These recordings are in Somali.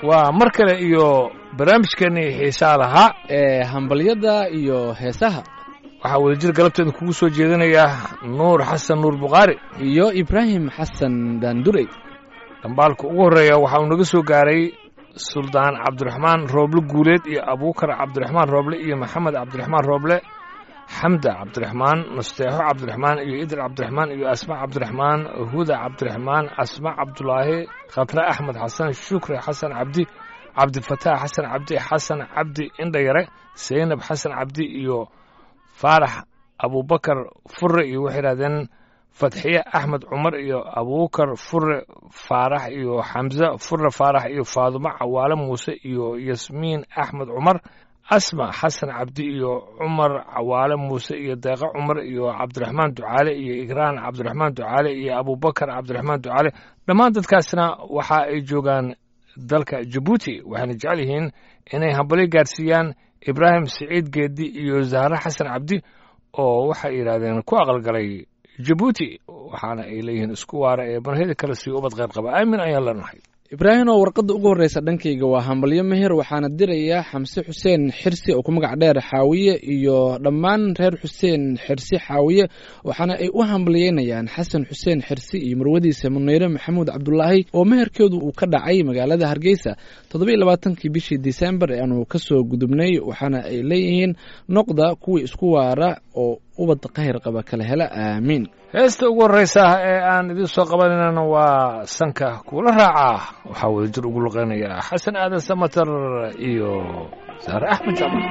waa mar kale iyo barnaamijkeennii xiisaa lahaa ee hambalyada iyo heesaha waxaa wadajir galabteeda kugu soo jeedinayaa nuur xasan nuur bukhaari iyo ibraahim xasan daandurey dhambaalka ugu horreeya waxa uu naga soo gaaray suldaan cabdiraxmaan rooble guuleed iyo abuukar cabdiraxmaan rooble iyo maxamed cabdiraxmaan rooble xamda cabdiraxmaan nasteexo cabdiraxmaan iyo idil cabdiraxmaan iyo asma cabdiraxmaan huda cabdiraxmaan asma cabdulaahi khatre axmed xasan shukri xasan cabdi cabdifataax xasan cabdi xasan cabdi indhayare seynab xasan cabdi iyo faarax abubakar fure iyo waxay yidhahdeen fatxiye axmed cumar iyo abuukar fure faarax iyo xamse fure faarax iyo faadumo cawaale muuse iyo yasmiin axmed cumar asma xasan cabdi iyo cumar cawaale muuse iyo deeqo cumar iyo cabdiraxmaan ducaale iyo igraan cabdiraxmaan ducaale iyo abubakar cabdiraxmaan ducaale dhammaan dadkaasna waxa ay joogaan dalka jabuuti waxayna jecel yihiin inay hambalyo gaarsiiyaan ibraahim siciid geedi iyo zahre xasan cabdi oo waxay yidhaahdeen ku aqalgalay jabuuti waxaana ay leeyihiin isku waara ee barheda kale sii ubad qayr qaba aamin ayaan leenahay ibraahim oo warqadda ugu horreysa dhankayga waa hambalyo meher waxaana dirayaa xamse xuseen xirsi oo ku magac dheer xaawiye iyo dhammaan reer xuseen xirsi xaawiye waxaana ay u hambalyeynayaan xasan xuseen xirsi iyo marwadiisa muneyre maxamuud cabdulaahi oo meherkeedu uu ka dhacay magaalada hargeysa toddoba iyo labaatankii bishii disembar ee aanu kasoo gudubnay waxaana ay leeyihiin noqda kuwii isku waara oo ubad kahir qaba kala hela aamiin heesta ugu horreysa ee aan idiin soo qabanaynan waa sanka kuula raacaa waxaa wadajir ugu luqeynaya xasan aadan samater iyo saare axmed jamal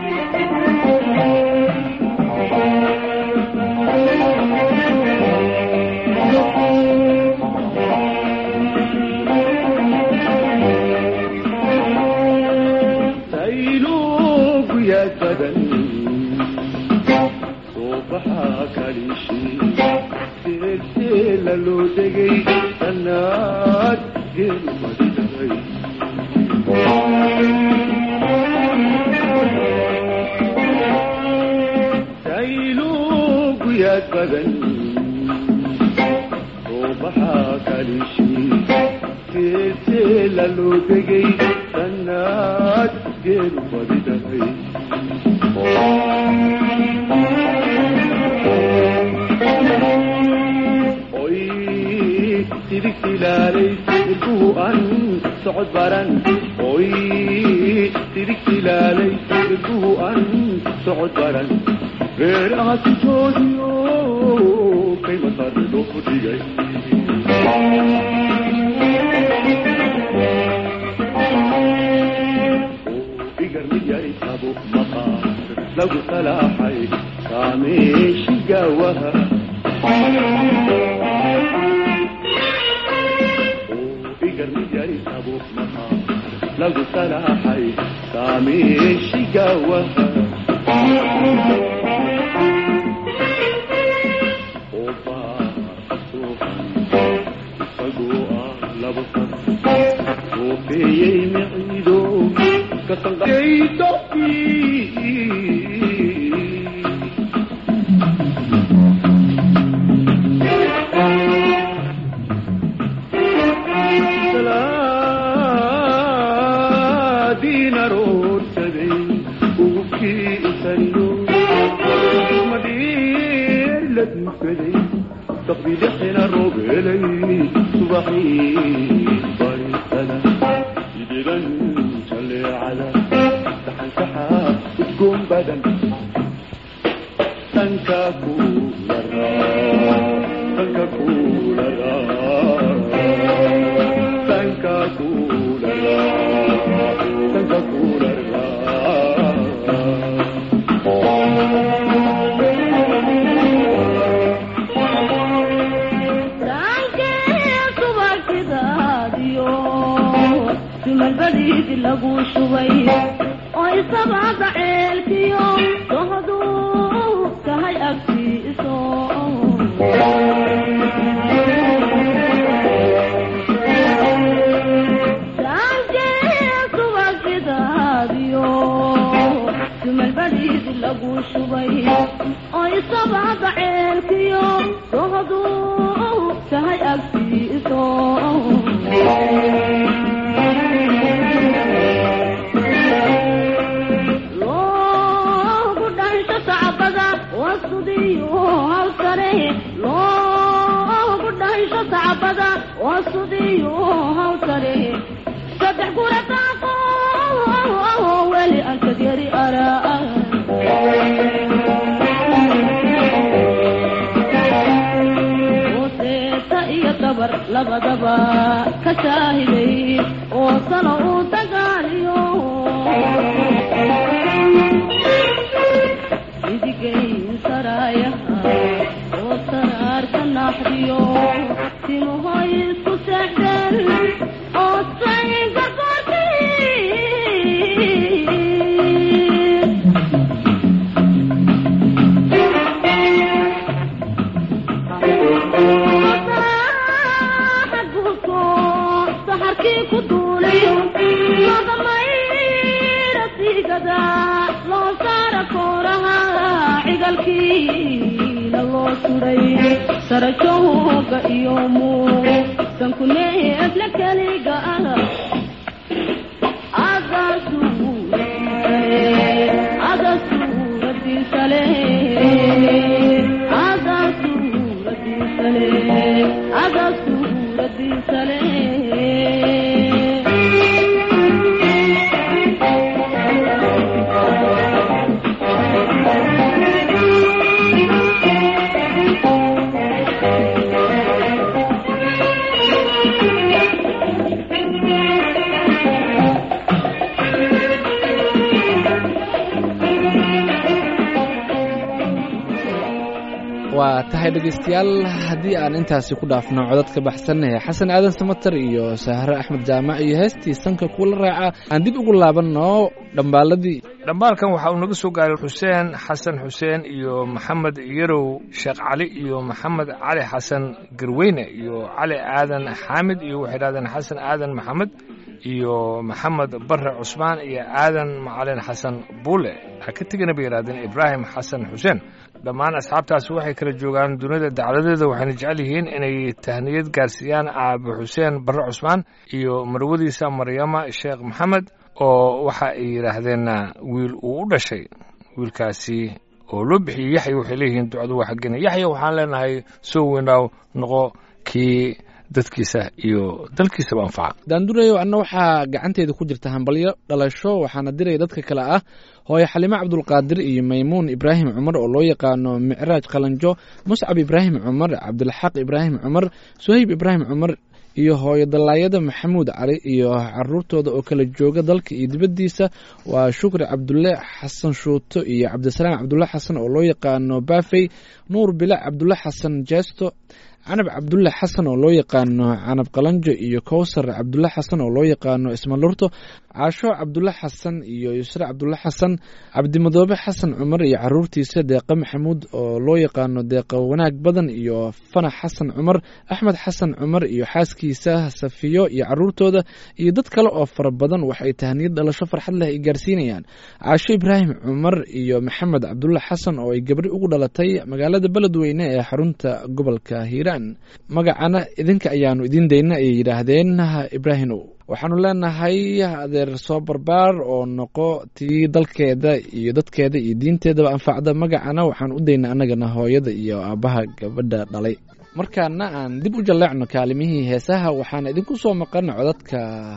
loo degay danaad geelmadiday saylugu yaad badan soo baxaa kalishi geelteela loo degay danaad geelu badiday dirigtilaalay ilkuhu an socod baran oy dirigtilaalay ilkuhu an socod baran reeraha sijoodiyo kay masarido ku dhigay igar mid yari qabo maqaar lagu salaaxay saameeshi gaawaha lagu salaaxay saameeshi gaawaha isagoo ah laba san soofeeyey miciido تقبيلحنا الرجلي صباحي بريسنا يدينا نصلي على سحن سحاب تقوم بدن تنكاكو لرا تنكاكو لرا تنكاكو لرا تنكاكو لرا lagu shubay oy sabcada ceelkiyo dohduu tahay agtiiso subagidaadiyo sumalbadiidi lagu shubay oy sabcada ceelkiyo dohduu tahay agtiiso sudiyo hawsare loogu dhaysho sacbada waa sudiyo hawsare saddex gura daaqo weli ankad yari araa seeta iyo dabar labadaba ka shaahiday oo sano uu dagaaliyo idigayn saraayaha oo saraarka naaxdiyo timahoy isku seexdeen oo say gargoortii saxarkii ku duulay madamayra siigada loo saara kooraha cigalkiina loo suray sarajooga iyo muusanku neefle keliga ah aga aga suuradiisale aga suuradiisale aga suuradiisale waa tahay dhegaystayaal haddii aan intaasi ku dhaafno codad ka baxsan ee xasan aadan samatar iyo sahre axmed jaamac iyo heestii sanka kuula raaca aan dib ugu laabanno dhambaaladii dhambaalkan waxa uu naga soo gaaray xuseen xasan xuseen iyo maxamed yarow sheekh cali iyo maxamed cali xasan garweyne iyo cali aadan xaamid iyo waxay dhahdeen xasan aadan maxamed iyo maxamed bare cusmaan iyo aadan macalin xasan buule ha ka tegana bay yidhahdeen ibraahim xasan xuseen dhammaan asxaabtaasi waxay kala joogaan dunida dacladeeda waxayna jecel yihiin inay tahniyad gaarsiiyaan aabe xuseen bare cusmaan iyo marwadiisa maryama sheekh maxamed oo waxa ay yidhaahdeen wiil uu u dhashay wiilkaasi oo loo bixiyey yaxya waxay leeyihiin ducadu waa xaggena yaxya waxaan leenahay soo weynaaw noqo kii dadkiisa iyo dalkiisaba anfaca daandurayo anna waxaa gacanteeda ku jirta hambalyo dhalasho waxaana diraya dadka kale ah hooye xalimo cabdulqaadir iyo maymuun ibraahim cumar oo loo yaqaano micraaj qalanjo muscab ibraahim cumar cabdilxaq ibraahim cumar suhayb ibraahim cumar iyo hooyo dallaayada maxamuud cali iyo caruurtooda oo kala jooga dalka iyo dibaddiisa waa shukri cabdulle xasan shuuto iyo cabdisalaam cabdulle xasan oo loo yaqaano bafey nuur bilac cabdulle xasan jeesto canab cabdulle xasan oo loo yaqaano canab qalanjo iyo kowsar cabdulle xasan oo loo yaqaano ismalurto caasho cabdulle xasan iyo yusre cabdulle xasan cabdimadoobe xasan cumar iyo caruurtiisa deeqa maxamuud oo loo yaqaano deeqa wanaag badan iyo fanax xasan cumar axmed xasan cumar iyo xaaskiisa safiyo iyo caruurtooda iyo dad kale oo fara badan waxay tahniyad dhalasho farxad leh ay gaarsiinayaan caasho ibraahim cumar iyo maxamed cabdulle xasan oo ay gabri ugu dhalatay magaalada beledweyne ee xarunta gobolka hiiraan magacana idinka ayaanu idiin dayna ayay yidhaahdeen ibraahimow waxaanu leenahay adeer soo barbaar oo noqo tii dalkeeda iyo dadkeeda iyo diinteedaba anfacda magacana waxaan u dayna annagana hooyada iyo aabbaha gabadha dhalay markaana aan dib u jalleecno kaalimihii heesaha waxaana idinku soo maqan codadka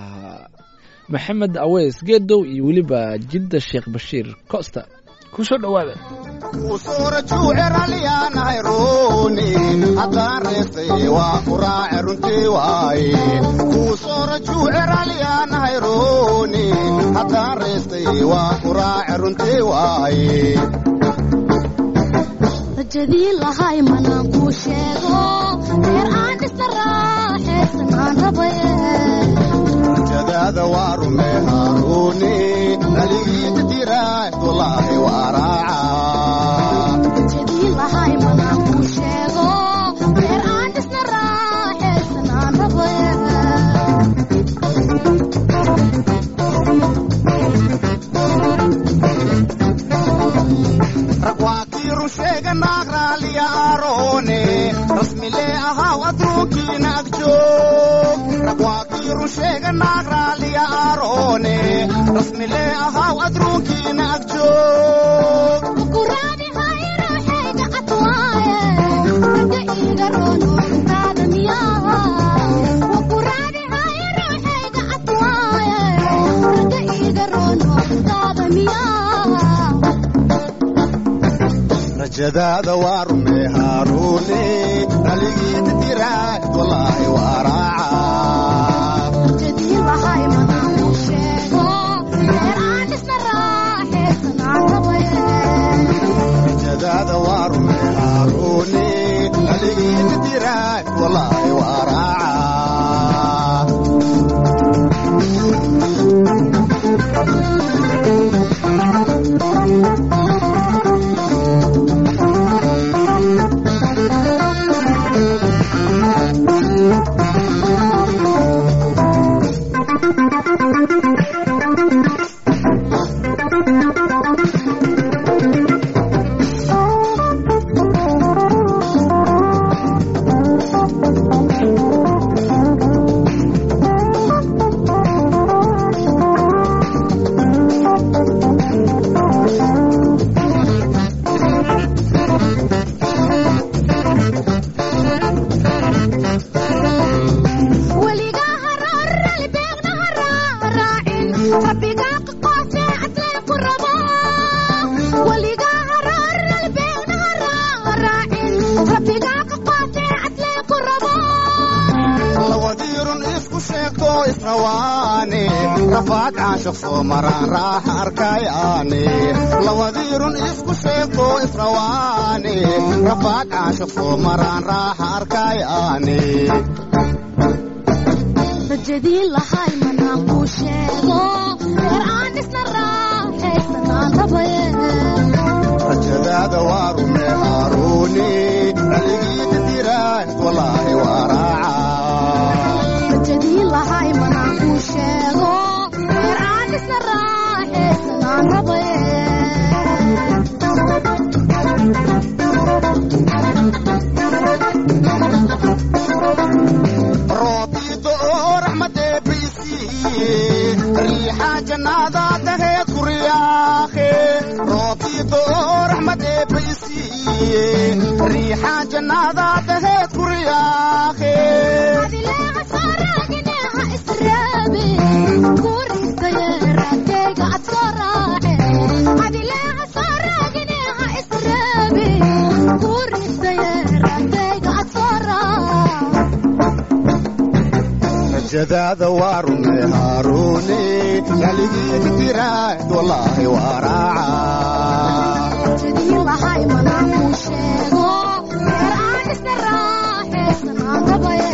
maxamed aweys geedow iyo weliba jidda sheekh bashiir costa kusoo dhowaada usuura juuceralyaanahay ruuni haddaan reestay waa ku raace runtii waaye kuusoora juuceralyaanahay ruuni haddaan reestay waa ku raace runtii waaye rajadii lahay manaan kuu sheego reer aan dhisna raaxaysan aan rabaye rajadaada waa rumee haaruuni naligiita tiraahdullaahi waa raaca rajadii lahay manaan kuu sheego reer aan dhisna raaxaysan aan rabaye rag waa kii run sheega naag raaliya aaroone rasmilee ahaaw adruunkiina ag joog rag waa kii run sheega naag raaliya aaroone rasmilee ahaaw adruunkiina ag joog kuraadi hay ruuxayga iga roono intaada miyaa waku raadihaya ruuxayga cadwaaye ragga iga roono intaada miyaa rajadaada waa rumee haaruune raligiida diraad walaahi waa raaca jadii lahay manaamu sheego reer aan isna raaxaysanaan rabaye rajadaada waa rumee haaruune raligiida diraad walaahi waa raaca weligaa haroor ralbeegna haraaraacin rabbigaa qaqoosee cadleen ku rabo weligaa haroor ralbeegna haraaraacin rabbigaa qaqoosee cadleen ku rabo lawadiirun isku sheegto israwaane rafaad caashaq soo maraan raaxa arkayaane lawadiirun isku sheegto israwaane rafaad caashaq soo maraan raaxa arkayaane rajadii lahay manaan kuu sheego reer aan isna raaxaysanaan rabaye rajadaada waa rumee haaruune raligiida diraad walaahi waa raaca rajadii lahay manaan kuu sheego reer aan isna raaxaysanaan rabaye roobiido oo raxmadee baysiiye riixa jannaada daheed ku riyaaqe roobiido oo raxmadee baysiiye riixa jannaada daheed ku riyaaqe adileeca soo raagine ha israabe kuristaye raadkayga ad soo raace adileeca soo raagine ha israabe kuristaye raadkayga ad soo raace rajadaada waa rumee haaruune raligiida diraad walaahi waa raaca jadii lahay manaan kuu sheego reer aan isna raaxaysanaan rabaye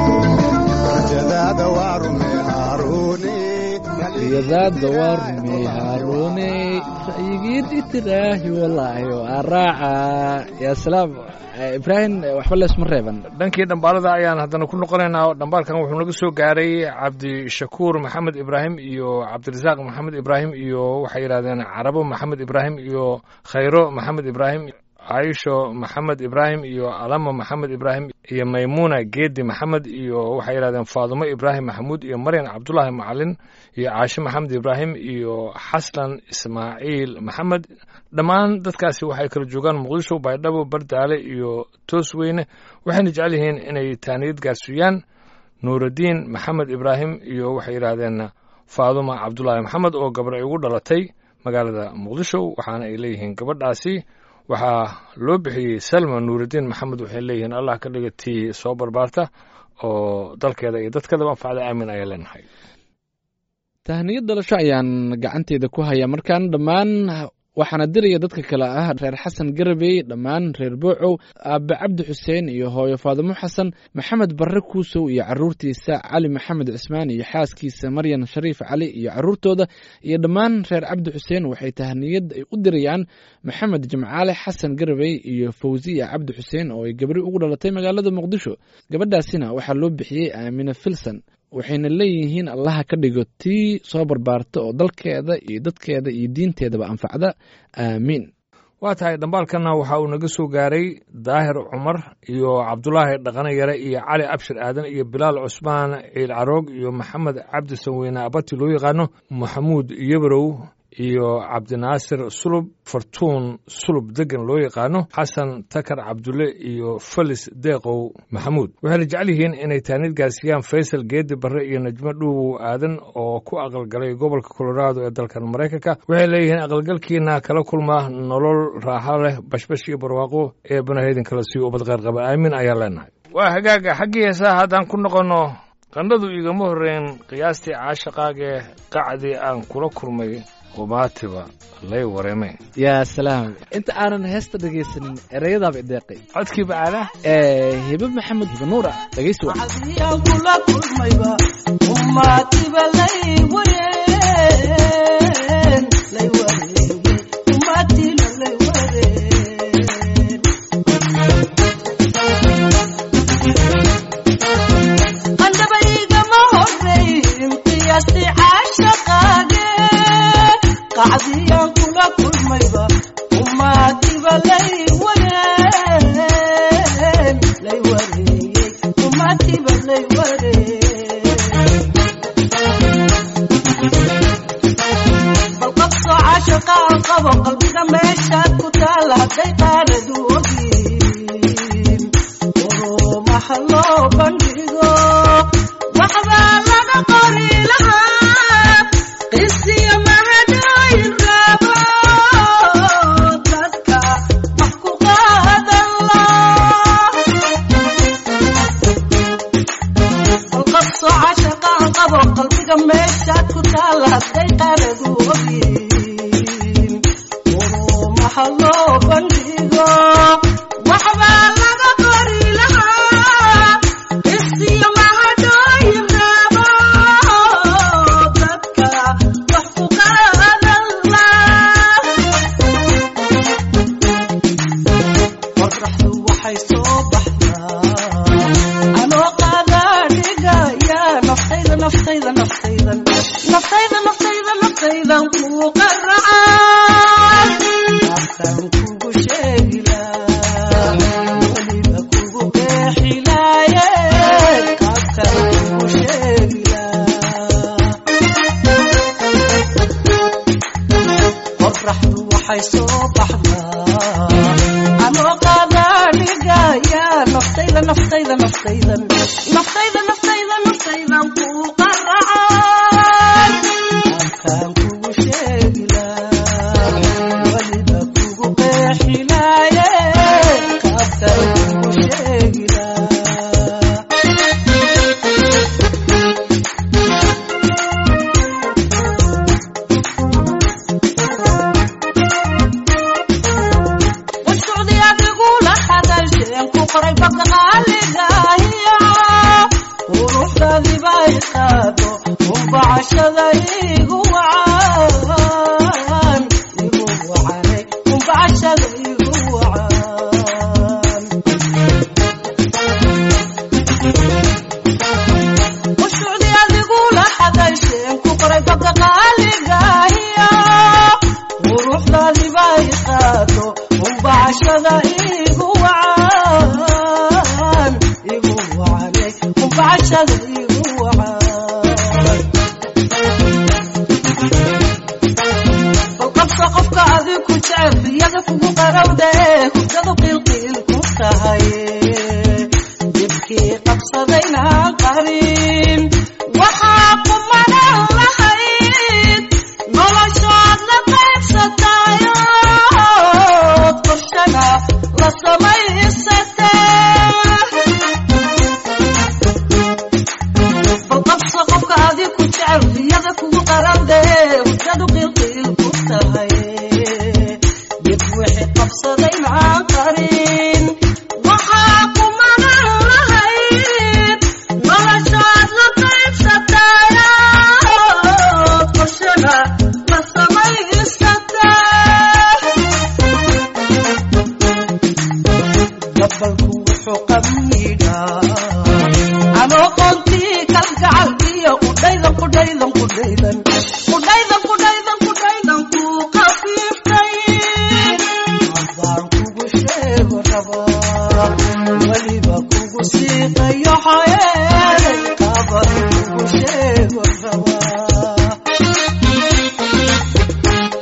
rajadaada waa rumee haaruune riyadaada waa rumey haaruune ra'yigiid itiraahi walaahi waa raaca yaa salaam Eh, ibraahim eh, waxba leesma reeban dhankii dhambaalada ayaan haddana ku noqonaynaa dhambaalkan wuxuu naga soo gaaray cabdishakuur maxamed ibraahim iyo cabdirasaaq maxamed ibraahim iyo waxay yidhahdeen carabo maxamed ibraahim iyo khayro maxamed ibraahim caisho maxamed ibraahim iyo alama maxamed ibraahim iyo maymuuna geedi maxamed iyo waxay yidhahdeen faadumo ibraahim maxamuud iyo maryan cabdulaahi macalin iyo caashe maxamed ibraahim iyo xaslan ismaaciil maxamed dhammaan dadkaasi waxay kala joogaan muqdisho baydhabo bardaale iyo toosweyne waxayna jecel yihiin inay taaniyad gaarsiiyaan nuuraddiin maxamed ibraahim iyo waxay yidhaahdeen faaduma cabdulaahi maxamed oo gabar ay ugu dhalatay magaalada muqdisho waxaana ay leeyihiin gabadhaasi waxaa loo bixiyey salma nuuraddiin maxamed waxay leeyihiin allah ka dhiga tii soo barbaarta oo dalkeeda iyo dadkeedaba anfacda aamin ayaa leenahay tahniyad dhalasho ayaan gacanteeda ku hayaa markaan dhammaan waxaana diraya dadka kale ah reer xasan garabey dhammaan reer boocow aabe cabdi xuseen iyo hooyo faadimo xasan maxamed barre kuusow iyo caruurtiisa cali maxamed cismaan iyo xaaskiisa maryan shariif cali iyo caruurtooda iyo dhammaan reer cabdi xuseen waxay tahniyad ay u dirayaan maxamed jimcaale xasan garabey iyo fawsiya cabdi xuseen oo ay gabri ugu dhalatay magaalada muqdisho gabadhaasina waxaa loo bixiyey aamine filson waxayna leeyihiin allaha ka dhigo tii soo barbaarta oo dalkeeda iyo dadkeeda iyo diinteedaba anfacda aamiin waa tahay dhambaalkanna waxa uu naga soo gaaray daahir cumar iyo cabdulaahi dhaqane yare iyo cali abshir aadan iyo bilaal cusmaan ciil caroog iyo maxamed cabdi sanweyne abati loo yaqaano maxamuud yabrow iyo cabdinaasir sulub fartuun sulub degan loo yaqaano xasan takar cabdulle iyo felis deeqow maxamuud waxayna jecel yihiin inay taanid gaarsiiyaan faysal geedi barre iyo najmo dhuuwow aadan oo ku aqalgalay gobolka colorado ee dalkan maraykanka waxay leeyihiin aqalgalkiina kala kulma nolol raaxo leh bashbash iyo barwaaqo ee banahedin kala sii ubad qeyr qaba aamin ayaan leenahay waa hagaaga xaggii heesaha haddaan ku noqonno qandhadu igama horreyn qiyaastii caashaqaagee qacdii aan kula kulmay qumaatiba lay wareeme yaa salaam inta aanan heesta dhegaysanin ereyadaaba ideeqay codkii bacaala ee hibe maxamed hibe nuur ah dhegaysi wacan Adiyaan kula kulmayba ummatiba lay wareen lay wareen ummatina lay wareen qandhaba igama horreyn qiyaastii caashaqaage qacdiyaan kula kulmayba ummatiba lay wareen lay wareeyey ummatiba lay wareen bal qabso caashaqa aan qabo qalbiga meeshaad ku taala hadday qaanadu ogin urumaha loo bandhigo waxbaa laga qori lahaa qisiyo mahadhooyin raabo dadka wax ku qaadan laa alqabso cashaqaan qabo qalbiga meeshaad ku taala hadday qaanadu ogin urumaha loo bandhigo waxbaa laga qori lahaa isiyo mahadhooyin raabo dadka wax ku qaadan laa qorraxdu waxay soo baxdaa anoo qaadaa dhigaya naftayda naftayda naftaydan naftayda naftayda naftaydan kuu qaracay afkan kugu sheegilaa weliba kugu qeexilaaye afkan kugu sheegilaa qorraxdu waxay soo baxdaa anoo qaadaa dhigaya naftayda naftayda naftaydan naftayda naftayda naftaydan kuu qaracay afkaan kugu sheegilaa weliba kugu qeexilaaye afkaan kugu sheegilaa washucdi adigula hadalsheen ku qoray baga qaaligahiyo quruxdaadiba i qaado umbacashada igu wacan igu wacanay umbacashada igu wacan washucdi adigula hadalsheen ku qoray baga qaaligahiyo quruxdaadiba i qaado umbacashada igu wacan igu wacanay umbacashada igu wacan bal qabso qofka adig ku jecel riyada kugu qarowde hurdadu qiilqiil ku tahay dibkii qabsadaynaan qarin waxaa kumanan lahayd noloshood la qaybsatayood qorshana la samaysatee bal qabso qofka adig ku jecel riyada kugu qarowde hurdadu qiilqiil ku tahay dib wixii qabsadaynaan qarin waxaa kumanan lahayd noloshood la qaybsatayood qorshana la samaysatee gabalku wuxuu qamiidhaa anoo qoontii kalgacalkiyo qudhaydan qudhaydan qudhaydan qudhaydan qudhaydan qudhaydan kuu qafiiftay adaan kugu sheego rabaa weliba kugu siiqayo xayeelay qaban kugu sheego rabaa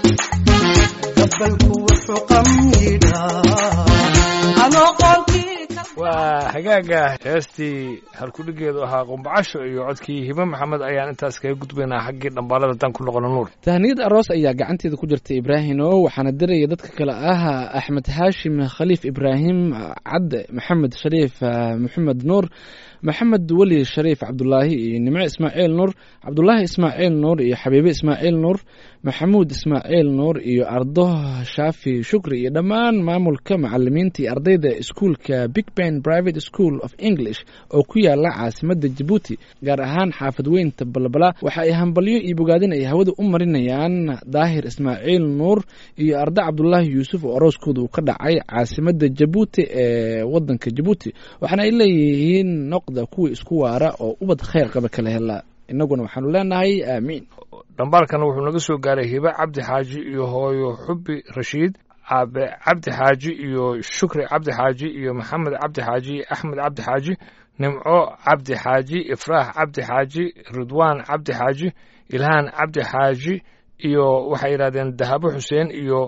waa hagaaga heestii halkudhigeedu ahaa qumbacasho iyo codkii hibe maxamed ayaan intaas kaga gudbaynaa xaggii dhambaalada dan ku noqono nuur tahniyad aroos ayaa gacanteeda ku jirta ibraahino waxaana diraya dadka kale ah axmed haashim khaliif ibraahim cadde maxamed shariif ah, maxamed nuur maxamed weli shariif cabdulaahi iyo nimco ismaaciil nuur cabdulaahi ismaaciil nuur iyo xabiibe ismaaciil nuur maxamuud ismaaciil nuur iyo ardo shaafi shukri iyo dhammaan maamulka macalimiinta iyo ardayda iskuulka big ben private school of english oo ku yaala caasimada jabuuti gaar ahaan xaafad weynta balbala waxa ay hambalyo iyo bogaadin ay hawada u marinayaan daahir ismaaciil nuur iyo arda cabdulaahi yuusuf oo arooskooda uu ka dhacay caasimada jabuuti ee wadanka jabuuti waxaana ay leeyihiin noqda kuwii isku waara oo ubad khayr qaba kala hela innaguna waxaanu leenahay aamiin dhambaalkana wuxuu naga soo gaaray hibe cabdi xaaji iyo hooyo xubi rashiid aabe cabdi xaaji iyo shukri cabdi xaaji iyo maxamed cabdi xaaji iyo axmed cabdi xaaji nimco cabdi xaaji ifraax cabdi xaaji ridwaan cabdi xaaji ilhaan cabdi xaaji iyo waxay yidhahdeen dahabo xuseen iyo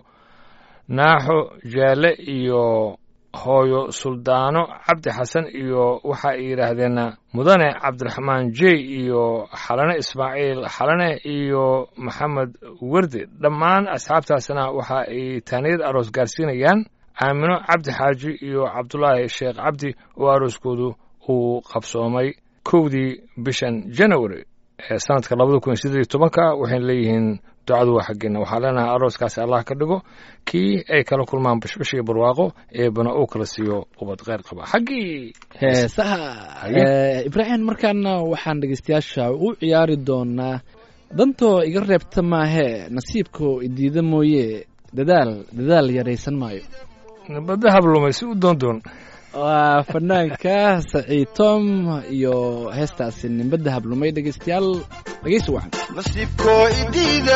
naaxo jaale iyo hooyo suldaano cabdi xasan iyo waxa ay yidhaahdeen mudane cabdiraxmaan jey iyo xalane ismaaciil xalane iyo maxamed werdi dhammaan asxaabtaasna waxa ay taaniyad aroos gaarsiinayaan aamino cabdi xaaji iyo cabdulaahi sheekh cabdi oo arooskoodu uu qabsoomay kowdii bishan january ee sanadka labada kun iyo siddeed iyo tobanka waxayna leeyihiin ducadu waa xaggeena waxaa leenahay arooskaasi allah ka dhigo kii ay kala kulmaan bashbash iyo barwaaqo eebana uu kala siiyo ubad kheyr qaba xaggii heesaha Haye. Eh, ibraahim markaana waxaan dhegeystayaasha u ciyaari doonaa dantoo iga reebta maahee nasiibkoo idiida mooye dadaal dadaal yaraysan maayo badda hablumay si u doondoon waa fanaanka saciid tom iyo heestaasi nimbadda hablumay dhegeystayaal dhegeysi wacan nasiibkoo idiida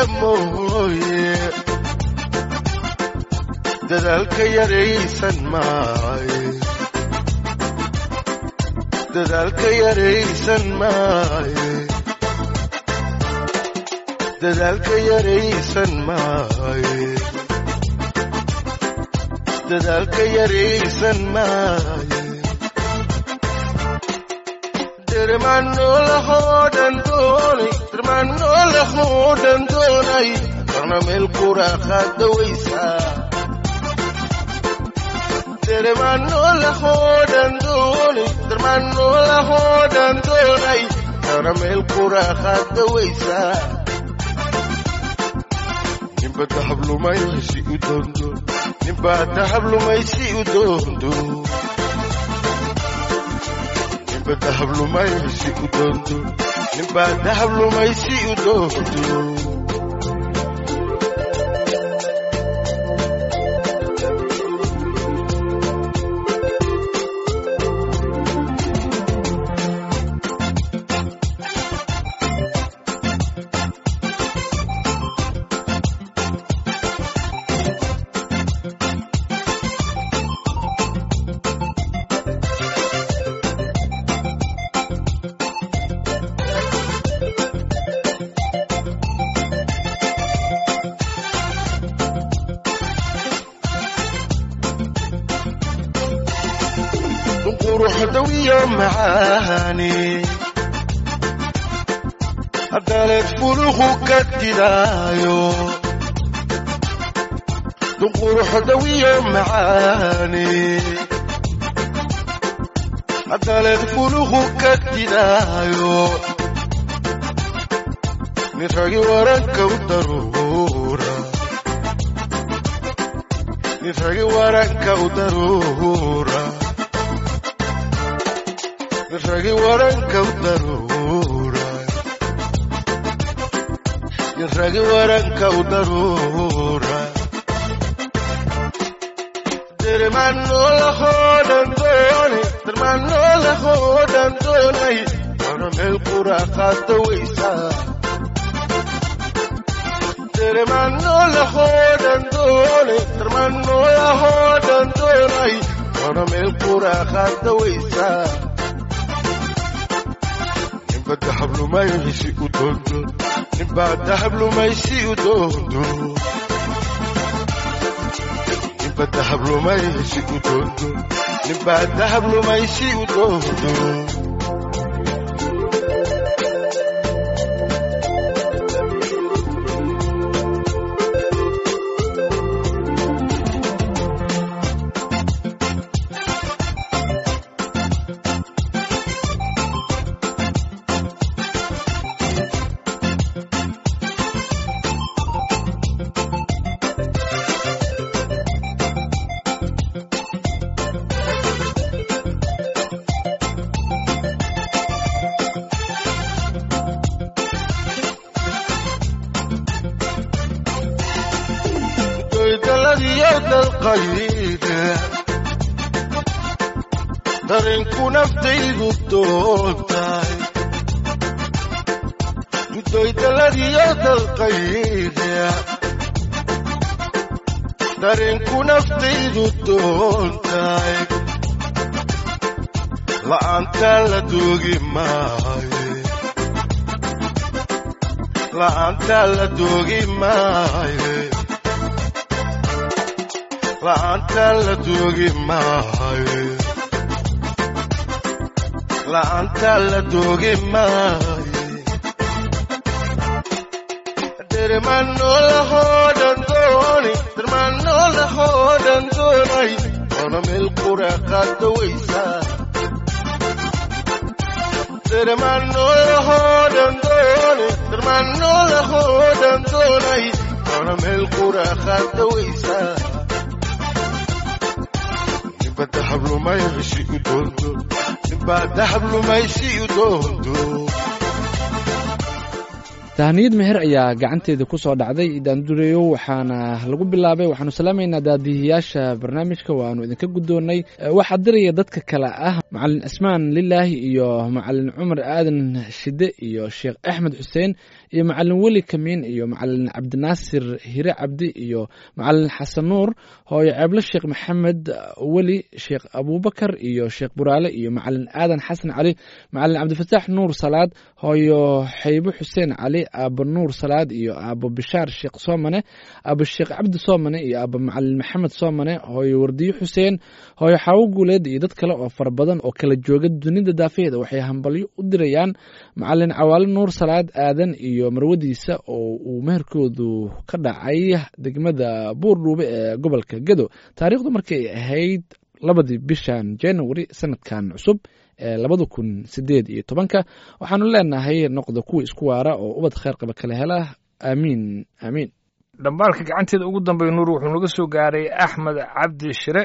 mooye dadaalka yaraysan maaye dadaalka yaraysan maaye dadaalka yaraysan maaye dadaalka yaraysan maaye dermanolahoodan doonay dermanolahoodan doonay karna meel quraaqaadawaysaa dermanolahoodan doonay dermanolahoodan doonay karna meel quraaqaadawaysaa ninba dahablumaysi u doondo ninba dahablumaysi u doondo ninba dahablumaysi u doondo ninba dahablumaysi u doondo quruxdawiyo macaani haddaleed fuluhu ka didaayo quruxdawiyo macaani haddaleed fuluhu ka didaayo nin ragi waranka u daruura nin ragi waranka u daruura ragi waranka u daruura ragi waranka u daruura dermanolahoodan doonay dermanolahoodan doonay wana meel quraaqaada waysaa dermanolahoodan doonay dermanolahoodan doonay wana meel quraaqaada waysaa ninba dahablumaysi u doondo ninba dahablumaysi u doondo ninba dahablumaysi u doondo ninbaa dahab lumaysi u doodo doydaladiyo dalqayde darinku naftaydu doontahay doydaladiyo dalqayde darinku naftaydu doontahay la'aanta la doogi maaye la'aanta la doogi maaye la'aanta la doogi maaye la'aanta la doogi maaye dermanolahoodan dooni dermanolahoodan doonay ona meel qura qaada weysaa dermanolahoodan dooni dermanolahoodan doonay ona meel qura qaada weysaa ninba dahab lumaysi u doondo ninba dahab lumaysi u doondo tahniyad meher ayaa gacanteeda ku soo dhacday daandureyo waxaana lagu bilaabay waxaanu salaamaynaa daadihiyaasha barnaamijka waanu idinka guddoonnay Eh, waxaa diraya dadka kale ah macalin asmaan lilaahi iyo macalin cumar aadan shide iyo sheekh axmed xuseen iyo macalin weli kamiin iyo macalin cabdinaasir hire cabdi iyo macalin xasan nuur hooyo ceeblo sheekh maxamed weli sheekh abuubakar iyo sheekh buraale iyo macalin aadan xasan cali macalin cabdifataax nuur salaad hooyo xaybo xuseen cali aabo nuur salaad iyo aabo bishaar sheekh soomane aabo sheekh cabdi soomane iyo aabo macalin maxamed soomane hooyo wardiyo xuseen hooyo xaawo guuleed iyo dad kale oo fara badan oo kala jooga dunida daafeeda waxay hambalyo u dirayaan macalin cawaale nuur salaad aadan iyo marwadiisa oo uu meherkoodu ka dhacay degmada buurdhuube ee gobolka gedo taariikhdu markay ahayd labadii bishan january sanadkan cusub ee labada kun sideed iyo tobanka waxaanu leenahay noqda kuwa isku waara oo ubad kheyr qaba kala hela aamiin aamiin dhambaalka gacanteeda ugu dambeeya nuur wuxuu naga soo gaaray axmed cabdi shire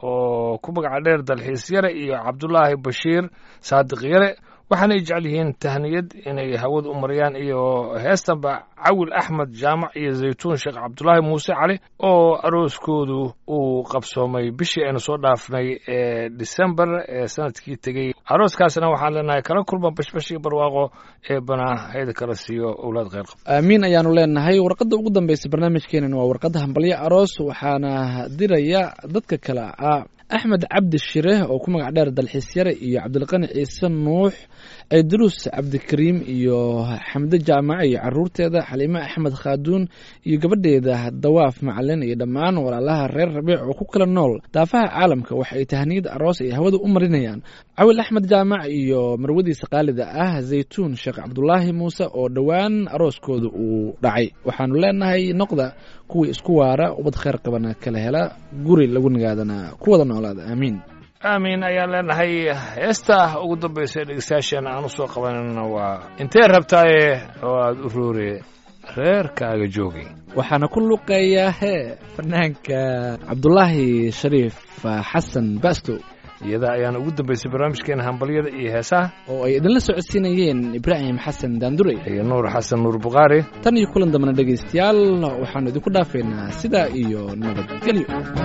oo ku magaca dheer dalxiis yare iyo cabdulaahi bashiir saadiq yare waxaanay jecel yihiin tahniyad inay hawada u mariyaan iyo heestanba cawil axmed jaamac iyo zaytuun sheekh cabdulaahi muuse cali oo arooskoodu uu qabsoomay bishii aynu soo dhaafnay ee disembar ee sanadkii tegey arooskaasna waxaan leenahay kala kulma bashbash iyo barwaaqo ee banaa hayda kala siiyo owlaad kheyr qab aamiin ayaanu leenahay warqadda ugu dambeysa barnaamijkeenana waa warqadda hambalyo aroos waxaana diraya dadka kale ah axmed cabdi shire oo ku magac dheer dalxiisyare iyo cabdilqani ciise nuux ciidruus cabdikariim iyo xamde jaamac iyo caruurteeda xaliime axmed khaaduun iyo gabadheeda dawaaf macalin iyo dhammaan walaalaha reer rabiic oo ku kala nool daafaha caalamka waxa ay tahniyad aroos ay hawada u marinayaan cawil axmed jaamac iyo marwadiisa qaalida ah zaytuun sheekh cabdulaahi muuse oo dhowaan arooskooda uu dhacay waxaanu leenahay noqda kuwii isku waara ubad kheyr qabana kala hela guri lagu nagaadana ku wada noolaada aamiin aamiin ayaan leenahay heesta ugu dambaysa ee dhegeystayaasheena aan u soo qabanayna waa intee rabtaaye oo aada u roore reerkaaga joogay waxaana ku luqeeyaa hee fanaanka cabdulaahi shariif xasan basto iyada ayaan ugu dambaysay barnaamijkeena hambalyada iyo heesaha oo ay idinla socodsiinayeen ibraahim xasan daandurey iyo nuur xasan nuur bukhaari tan iyo kulan dambana dhegaystayaal waxaanu idinku dhaafaynaa sidaa iyo nabadgelyo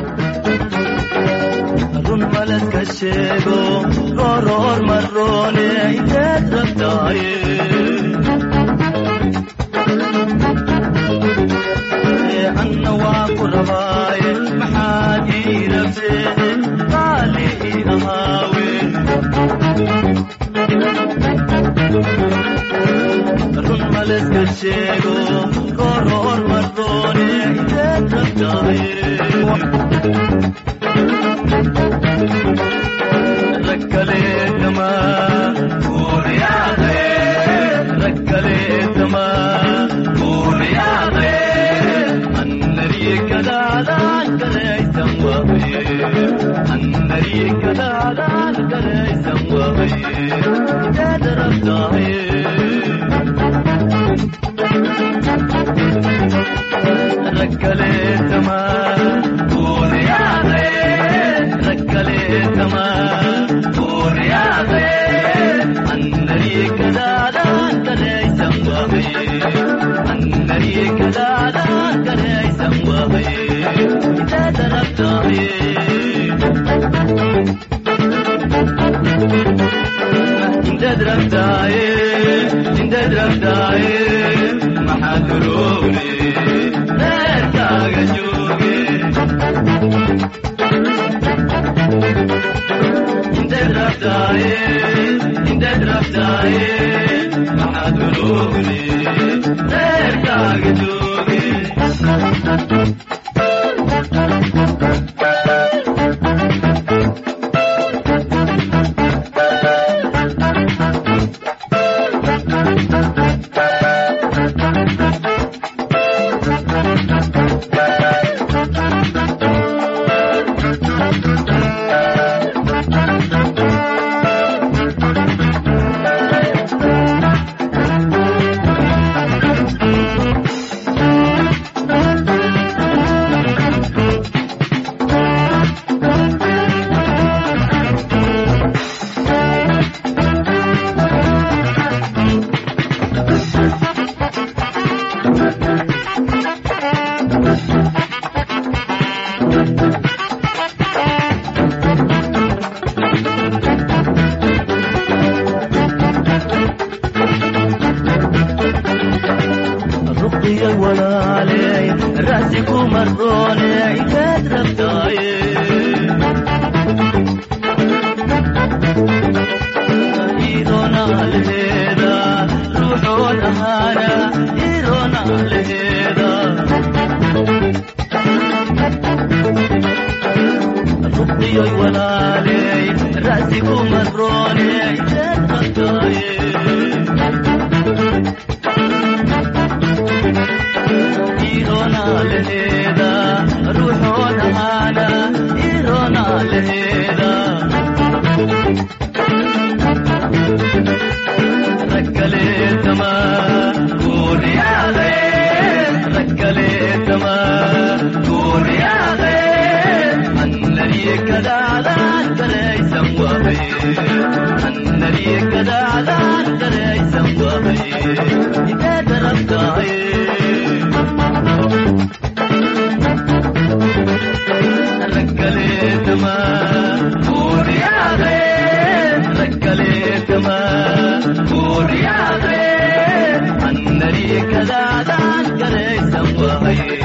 run baladka sheego rooroor maroone inteed rabtaaye anna waa ku rabaaye maxaad ii rabtee qaali ii ahaawe run baladka sheego rooroor maroone inteed rabtaaye Annari kadaadaan gareysan wahay